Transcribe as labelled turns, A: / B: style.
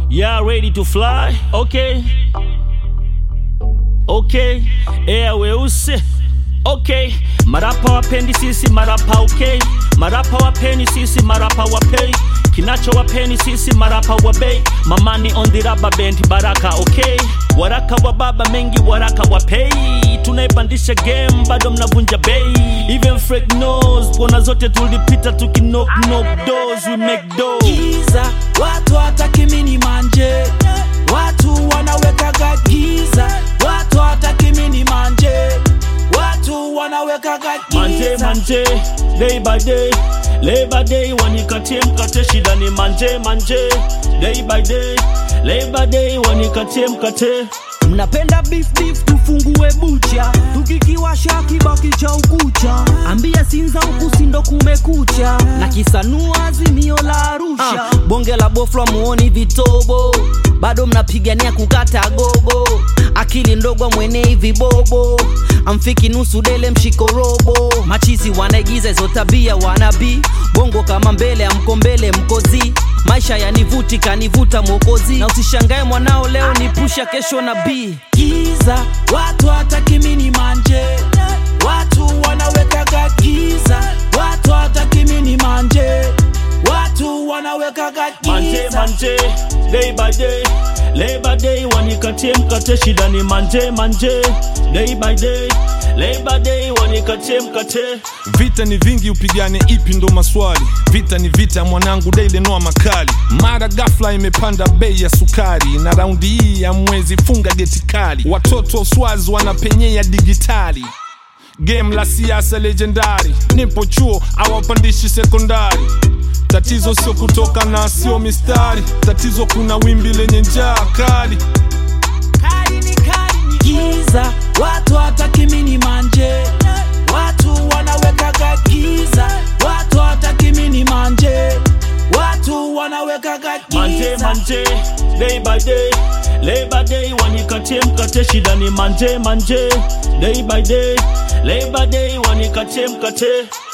A: Yeah, ready to fly? Okay. Okay. Air weusi. Okay. Marapa wapendi sisi marapa okay. Marapa wapeni sisi marapa wapei. Kinacho wapeni sisi marapa wabei. Mamani on the rubber band baraka okay. Waraka wa baba mengi waraka wapei. Tunaipandisha game bado mnavunja bei. Even Frank knows kona zote tulipita tuki knock knock doors we make doors.
B: giza watu hataki mini manje watu wanawekaga giza watu hataki mini manje watu wanawekaga
A: manje
B: giza
A: manje day by day labor day wanikatie mkate shida ni manje manje day by day labor day wanikatie mkate
B: mnapenda beef beef tufungue bucha tukikiwasha kibaki cha ukucha ambia sinza huku sindo kumekucha na kisanua azimio la arusha
C: Ah, bonge la bofla muoni vitobo bado mnapigania kukata gogo akili ndogo mwenei vibobo amfiki nusu dele mshiko robo machizi wanaigiza hizo tabia wanabii bongo kama mbele amko mbele mkozi maisha yanivuti kanivuta mwokozi na usishangae mwanao leo ni pusha kesho na bii
B: giza watu hataki mini manje watu wanawekaga giza watu hataki mini manje watu wanawekaga
A: manje
B: giza
A: manje day by day labor day wanikatie mkate shida ni manje manje day by day labor day wanikatie mkate
D: vita ni vingi upigane ipi ndo maswali vita ni vita mwanangu daile noa makali mara gafla imepanda bei ya sukari na raundi hii ya mwezi funga geti kali watoto swazi wanapenyea digitali game la siasa legendari nipo chuo awapandishi sekondari tatizo sio kutoka na sio mistari tatizo kuna wimbi lenye njaa kali
B: giza watu hataki mini manje watu wanawekaga giza watu hataki mini manje watu wanawekaga
A: manje
B: giza
A: manje day by day labor day wanikatie mkate shida ni manje manje day by day labor day wanikatie mkate